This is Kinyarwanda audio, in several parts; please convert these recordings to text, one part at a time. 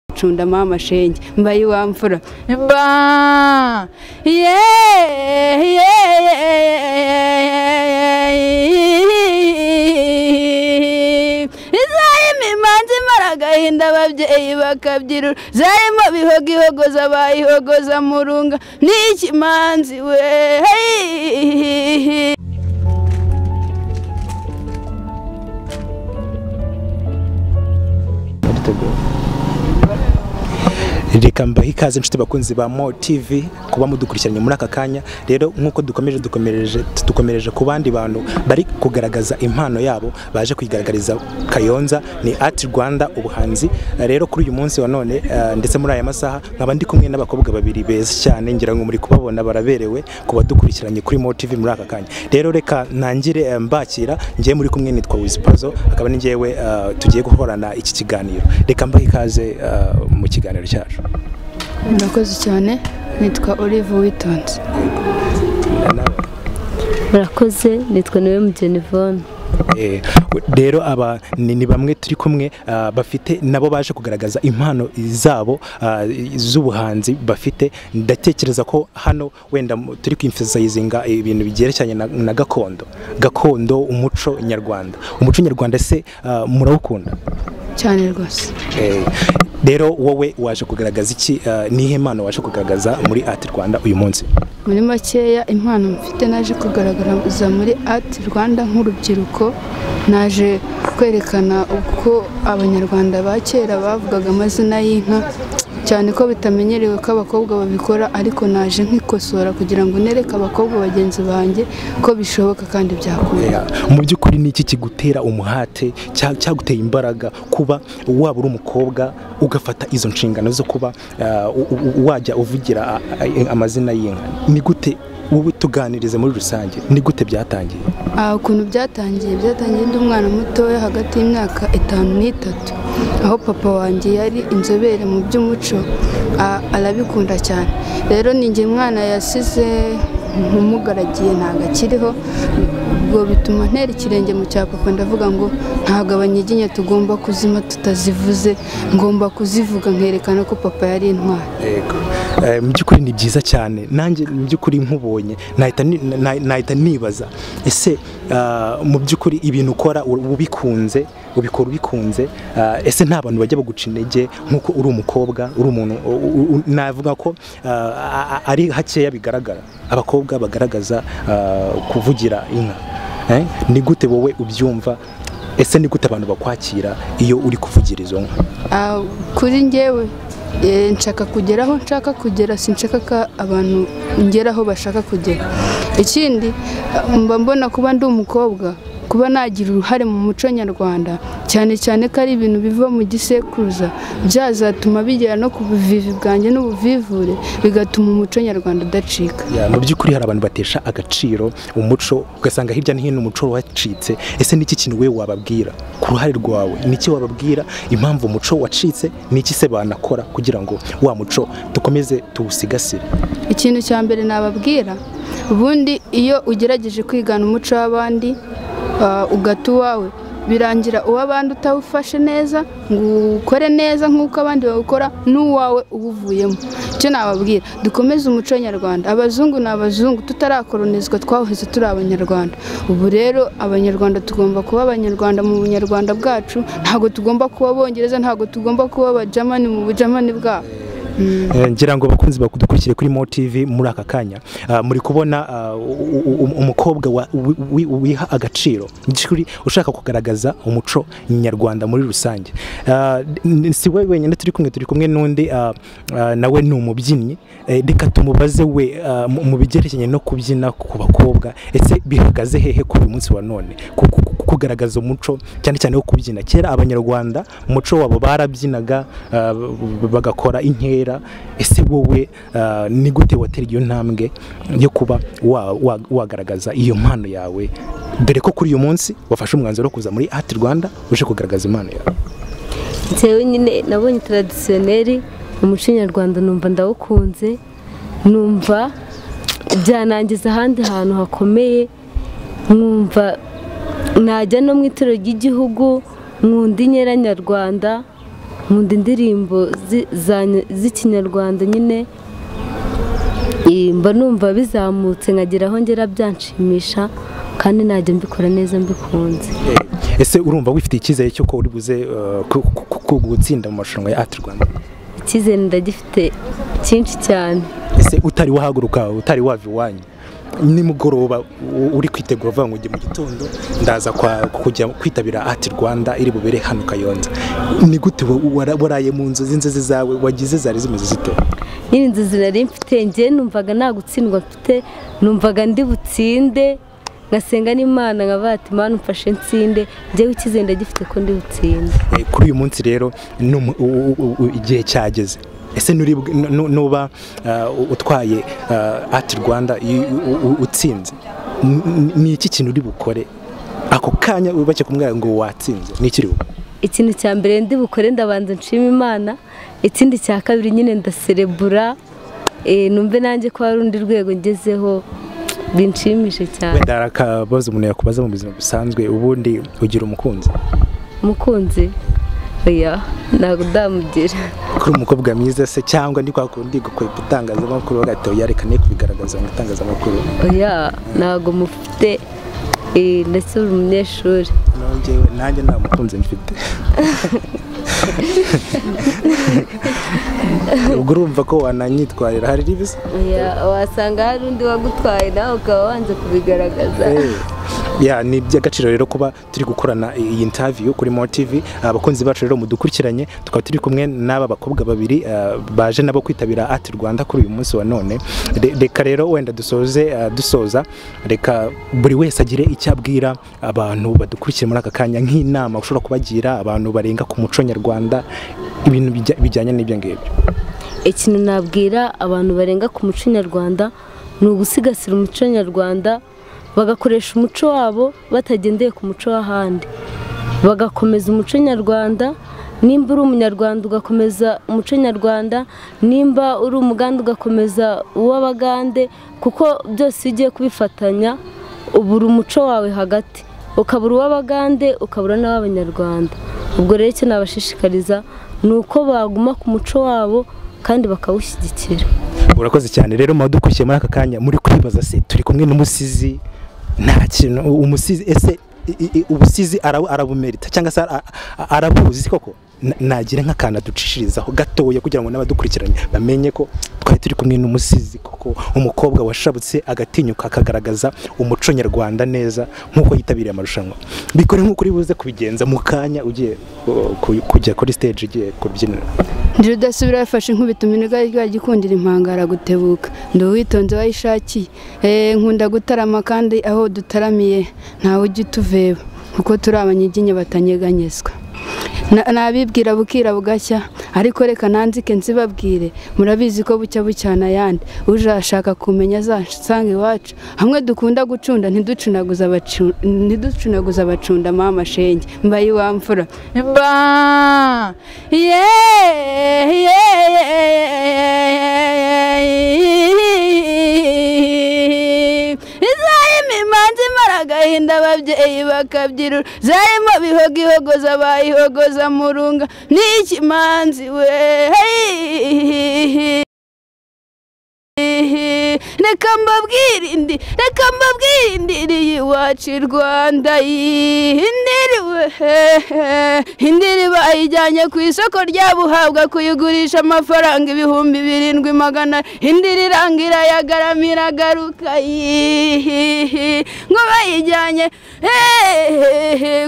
acunda mama shenge mbaye wa mfura ba izayima imanza imara agahinda ababyeyi bakabyirura zayima bihogihogoza bayihogoza murunga n'ikimanzi we hey. reka mbahe ikaze inshuti bakunzi ba mo tv kuba mudukurikiranye muri aka kanya rero nk'uko dukomeje dukomereje dukomereje ku bandi bantu bari kugaragaza impano yabo baje kuyigaragariza kayonza ni ati rwanda ubuhanzi rero kuri uyu munsi wa none eh, ndetse muri aya masaha nkaba ndi kumwe n'abakobwa babiri beza cyane ngira ngo muri kubabona baraberewe ku badukurikiranye kuri mo tv muri aka kanya rero reka ntangire eh, mbakira ngiye muri kumwe nitwa wizipazo akaba ni ngewe eh, tugiye guhorana iki kiganiro reka mbahe ikaze eh, mu kiganiro cyacu murakoze cyane nitwa olive witonze Na- murakoze nitwa niwe mugenivone Eh, rero aba ni ni bamwe turi kumwe ah, bafite nabo baje kugaragaza impano zabo ah, z'ubuhanzi bafite ndatekereza ko hano wenda mu- turi kwimfizayizinga ibintu bigerekeranye na, na gakondo gakondo umuco nyarwanda umuco nyarwanda se ah, murawukunda cyane rwose Eh, rero wowe waje kugaragaza iki ah, nihe mpano waje kugaragaza muri ati rwanda uyu munsi muri makeya impano mfite naje kugaragariza muri ati rwanda nk'urubyiruko naje kwerekana uko abanyarwanda ba kera bavugaga amazina y'inka cyane ko bitamenyerewe ko abakobwa babikora ariko naje nkikosora kugira ngo nereke abakobwa bagenzi banjye ko bishoboka kandi byakunda Yeah. mu by'ukuri ni iki kigutera umuhate cya- cyaguteye imbaraga kuba waba uri umukobwa ugafata izo nshingano zo kuba ah, u- u- wajya uvugira ah, ah, amazina y'inka ni gute wowe tuganirize muri rusange ni gute byatangiye aha ukuntu byatangiye byatangiye ndi umwana mutoya hagati y'imyaka itanu n'itatu aho papa wanjye yari inzobere mu by'umuco a- arabikunda cyane rero ni njye mwana yasize nkumugaragiye ntabwo akiriho ubwo bituma ntera ikirenge mu cya papa ndavuga ngo ntabwo abanyiginya tugomba kuzima tutazivuze ngomba kuzivuga nkerekana ko papa yari intwari yego Eh, mu by'ukuri ni byiza cyane nanjye mu by'ukuri nkubonye nahita ni- na- nahita nibaza ese ah, mu by'ukuri ibintu ukora u- ubikunze ubikora ubikunze ah, ese nta bantu bajya baguca intege nk'uko uri umukobwa uri umuntu u- u- u- navuga ko ah, a- a- ari hakeya bigaragara abakobwa bagaragaza ah, kuvugira inka Eh, ni gute wowe ubyumva ese ni gute abantu bakwakira iyo uri kuvugira izo nka Ah, kuri njyewe eh, nshaka kugera aho nshaka kugera sinshaka ko abantu ngeraho bashaka kugera ikindi ah, mba mbona kuba ndi umukobwa kuba nagira uruhare mu muco nyarwanda cyane cyane ko ari ibintu biva mu gisekuruza byazatuma bigera no ku buvivi bwanjye n'ubuvivure bigatuma umuco nyarwanda udacika Ya, mu by'ukuri hari abantu batesha agaciro umuco ugasanga hirya no hino umuco wacitse ese niki kintu we wababwira ku ruhare rwawe niki wababwira impamvu umuco wacitse niki se banakora kugira ngo wa muco dukomeze tuwusigasire ikintu cya mbere nababwira ubundi iyo ugerageje kwigana umuco w'abandi ah, ugata uwawe birangira uw'abandi utawufashe neza ngo ukore neza nk'uko abandi bawukora n'uwawe uwuvuyemo icyo nababwira dukomeze umuco nyarwanda abazungu ni abazungu tutarakoronizwa twaheze turi abanyarwanda ubu rero abanyarwanda tugomba kuba abanyarwanda mu bunyarwanda bwacu ntabwo tugomba kuba abongereza ntabwo tugomba kuba abajamani mu bujamani bwabo Eh, ngira ngo bakunzi bakudukurikire kuri mo tv muri aka kanya Ah, muri kubona ah, u- u- u- umukobwa wa- wi- wi- wiha agaciro Mu by'ukuri ushaka kugaragaza umuco nyarwanda muri rusange Ah, n- si we wenyine turi kumwe turi kumwe n'undi ah, ah, nawe ni umubyinnyi Eh, reka tumubaze we ah, mu- mu bigerekeranye no kubyina ku bakobwa ese bihagaze hehe kuri uyu munsi wa none Ku- ku- ku- kugaragaza umuco cyane cyane wo kubyina kera abanyarwanda umuco wabo barabyinaga ah, b- bagakora inkera ese wowe ah, ni gute watera iyo ntambwe yo kuba wa- wa- wagaragaza iyo mpano yawe dore ko kuri uyu munsi wafashe umwanzuro wo kuza muri ati rwanda uje kugaragaza impano yawe ngewe nyine nabonye taradisiyoneri umuco nyarwanda numva ndawukunze numva byanangiza ahandi hantu hakomeye nkumva najya no mu itorero ry'igihugu nkunda inyera nyarwanda nkunda indirimbo zi- za- z'ikinyarwanda nyine Eh, mba numva bizamutse nkagera aho ngera byanshimisha kandi najya mbikora neza mbikunze ese urumva wifitiye icyizere cy'uko uri buze eh, ku- ku- ku- ku- gutsinda mu marushanwa ya ati rwanda icyizere ndagifite cyinshi cyane ese utari wahaguruka utari wava iwanyu nimugoroba u- uri kwitegura uvuga ngo njye mu gitondo ndaza kwa- kujya kwitabira ati rwanda iri bubere hano kayonza ni gute wa- wara- waraye mu nzu z'inzozi zawe wagize zari zimeze zite nyine inzozi nari mfite njye numvaga nta gutsindwa mfite numvaga ndi butsinde ngasenga n'imana nkavuga ati mana umfashe nsinde njyewe icyizere ndagifite ko ndi butsinde Eh, kuri uyu munsi rero ni umu- u- u- u- igihe cyageze ese nuri bw- nu- nu- nuba eh, utwaye eh, ati rwanda i- u- u- utsinze n- n- ni iki kintu uri bukore ako kanya bake kumwira ngo watsinze ni iki uri bukore ikintu cya mbere ndi bukore ndabanza nshima imana ikindi cya kabiri nyine ndaserebura eh, numve nanjye ko hari undi rwego ngezeho binshimishe cyane wenda hari akabazo umuntu yakubaza mu buzima busanzwe ubundi ugira umukunzi umukunzi oya ntabwo ndamugira kuri umukobwa mwiza se cyangwa ndi kwa kundi gukwepa itangazamakuru bagahita yerekane kubigaragaza mu itangazamakuru oya ntabwo mufite eh, ndetse uri umunyeshuri nongewe nanjye nta mukunzi mfite ubwo urumva ko wananyitwarira hari ribisa oya wasanga hari undi wagutwaye nawe ukaba wanze kubigaragaza ya ni iby'agaciro rero kuba turi gukorana iyi interview kuri More TV abakunzi bacu rero mudukurikiranye tukaba turi kumwe n'aba bakobwa babiri ah, baje nabo kwitabira Art Rwanda kuri uyu munsi wa none Re- reka rero wenda dusoze ah, dusoza reka buri wese agire icyo abwira abantu badukurikiye muri aka kanya nk'inama ushobora kubagira abantu barenga ku muco nyarwanda ibintu bijya- bijyanye n'ibyo ngibyo ikintu nabwira abantu barenga ku muco nyarwanda ni ugusigasira umuco nyarwanda bagakoresha umuco wabo batagendeye ku muco w'ahandi bagakomeza umuco nyarwanda nimba uri umunyarwanda ugakomeza umuco nyarwanda nimba uri umuganda ugakomeza uw'abagande kuko byose iyo ugiye kubifatanya ubura umuco wawe hagati ukabura uw'abagande ukabura n'uw'abanyarwanda ubwo rero icyo nabashishikariza ni uko baguma ku muco wabo kandi bakawushyigikira urakoze cyane rero muba dukurikiye muri aka kanya muri kwibaza se turi kumwe n'umusizi nta kintu umusizi ese i- i- ubusizi ara- arabumerita cyangwa se ara- a- arabuzi koko Na- nagira nk'akantu aducishirizaho gatoya kugira ngo n'abadukurikiranye bamenye ko twari turi kumwe n'umusizi koko umukobwa washabutse agatinyuka akagaragaza umuco nyarwanda neza nk'uko yitabiriye amarushanwa bikore nk'uko uri buze kubigenza mu kanya ugiye uh, ku- kujya kuri stage ugiye kubyinira ndi rudasubira yafashe inkubita iminega ryagikundira impangara gutebuka ndi uwitonze wayishakiye Eh, nkunda gutarama kandi aho dutaramiye ntawe ujya utuveba kuko turi abanyiginya batanyeganyezwa Na- nabibwira bukira bugacya ariko reka nanzike nzibabwire murabizi ko bucya bucyana ayandi uje ashaka kumenya azasanga iwacu hamwe dukunda gucunda ntiducunaguza abacu- ntiducunaguza abacunda mama shenge mbaye iwamfura ba yeah izarimo imanza imara agahinda ababyeyi bakabyirura zarimo bihogihogoza bayihogoza murunga n'ikimanzi we reka mbabwire indi reka mbabwire indiriye iwacu i rwanda indiriwe indiri bayijyanye ku isoko ryabuhabwa kuyigurisha amafaranga ibihumbi birindwi magana indiri irangira yagaramira agaruka ngo bayijyanye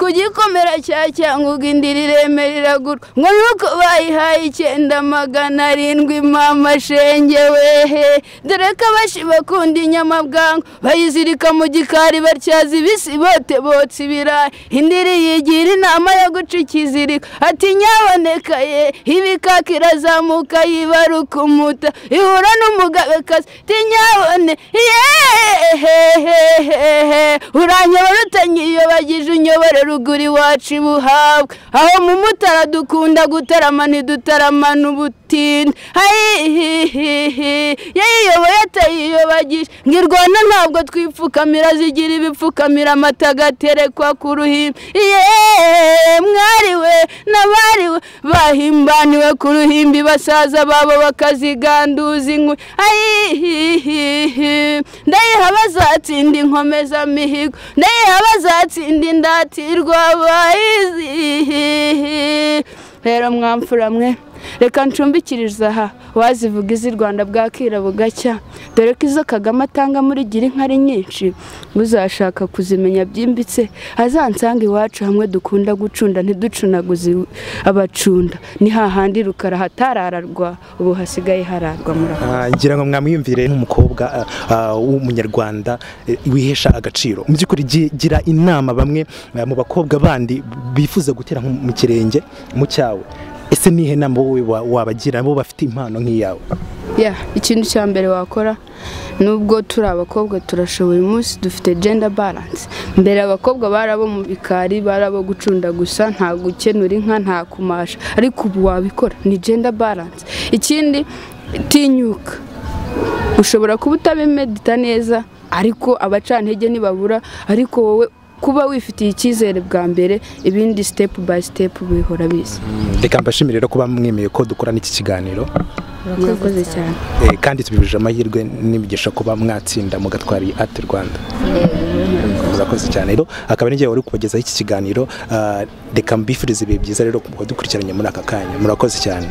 ku gikomera cya cyangugu indiri iremera iragura ngo nuko bayihaye icyenda magana arindwi mama shenge wehe dore ko abashi bakunda inyama bwangu bayizirika mu gikari batyaza ibisi bote botsa ibirayi indiri yigira inama yo guca ikiziriko ati nyaboneka ye ibikaka irazamuka yibaruka umuta ihura n'umugabekazi ati nyabone yehehehe uranyobora utanyiyobagije unyobore ruguru iwacu ibuhabwa aho mu mutara dukunda gutarama ntidutarama n'ubutinda hayihihihi yayiyoboye atayiyoboye tuyobagisha ngirwana ntabwo twipfukamira zigira ibipfukamira amata agaterekwa ku ruhimbi yeee mwariwe n'abariwe bahimbaniwe ku ruhimbi basaza babo bakaziganduza inkwi ayihihihi ndayiha bazatsinda inkomezamihigo ndayiha bazatsinda indatirwa bayizihihi rero mwamfura mwe reka ncumbikiriza aha wazivuga izi rwanda bwakira bugacya dore ko izo kagame atanga muri gira inka ari nyinshi uzashaka kuzimenya byimbitse azansanga iwacu hamwe dukunda gucunda ntiducunaguze abacunda ni hahandi rukara hatarararwa ubu hasigaye hararwa murabona Ah, ngira ngo mwamwiyumvire nk'umukobwa ah, ah, w'umunyarwanda eh, wihesha agaciro mu by'ukuri gi- gira inama bamwe ah, mu bakobwa bandi bifuza gutera nko mu kirenge mu cyawe ese nihe nama wowe wa- wabagira bo bafite impano nk'iyawe ya ikintu cya mbere wakora nubwo turi abakobwa turashoboye uyu munsi dufite gender balance mbere abakobwa bari abo mu bikari bari abo gucunda gusa nta gukenura inka nta kumasha ariko ubu wabikora ni gender balance ikindi tinyuka ushobora kuba utabimedita neza ariko abacantege ntibabura ariko wowe kuba wifitiye icyizere bwa mbere ibindi sitepu bayi sitepu bihora biza reka mbashimire rero kuba mwemeye ko dukorana iki kiganiro murakoze cyane eh, kandi tubibujije amahirwe n'imigisha kuba mwatsinda mugatwara iyi ati rwanda murakoze cyane rero akaba n'igihe wari kubagezaho iki kiganiro ah, reka mbifurize ibihe byiza rero kuba dukurikiranye muri aka kanya murakoze cyane